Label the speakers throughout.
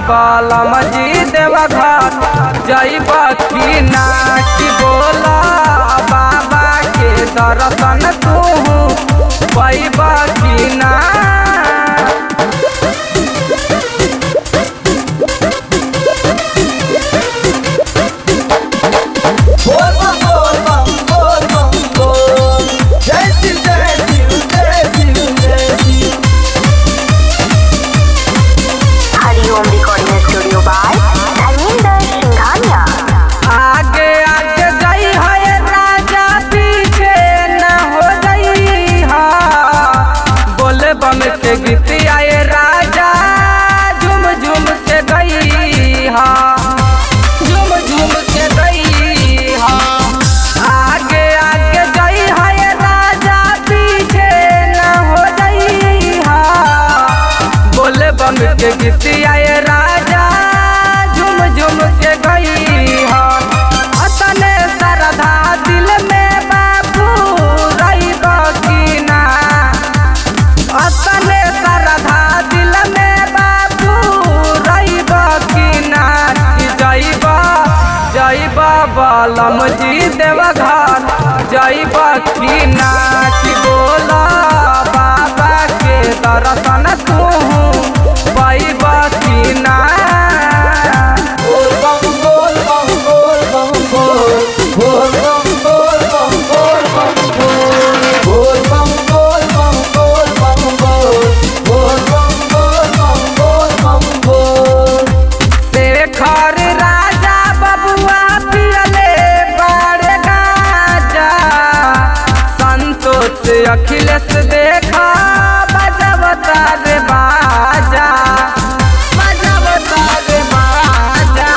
Speaker 1: बलम जी देवघर जैब की ना कि बोला बाबा के दर्शन तू पैब की ना
Speaker 2: बोल बम बोल बम बोल बम बोल जय शिव जय शिव जय शिव जय Shiv
Speaker 3: Hariom recording studio by Dharmendra Singhania
Speaker 1: आगे आगे जाई है राजा पीछे न हो जाई हा बोले बम के गीत आए राजा झूम झूम के गई हा झूम झूम के गई हा आगे आगे जाई है राजा पीछे न हो जाई हा बोले बम के गीत आए राजा झूम झूम के गई हा अतने श्रद्धा दिल में बाबू रही की ना अतने श्रद्धा दिल में बाबू रही की ना कि जैब जैब बलम जी देवघर जैब की ना कि बोला बाबा के दर्शन तू पैब की ना
Speaker 2: बोल बम बोल बम बोल बम बोल बोल बम बोल बम बोल बम बोल बोल बम बोल बम बोल बम बोल बोल बम बोल बम बोल बम बोल
Speaker 1: शेखर राजा बबुआ पियले बारे गाजा संतोष अखिलेश देखा बजबता रे बाजा बजबता रे बाजा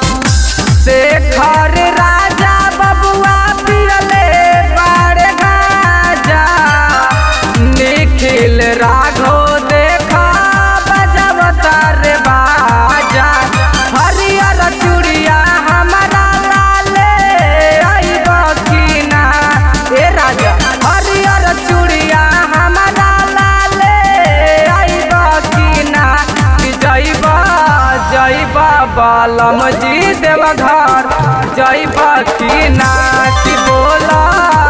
Speaker 1: शेखर राजा बबुआ पियले बारे गाजा निखिल राघो देखा बजबता रे बाजा हरियर चूड़िया हमारा लाले आइब की ना ए राजा हरियर चूड़िया हमारा लाले आइब की ना कि जैब जैब बलम जी देवघर जैब की ना कि बोला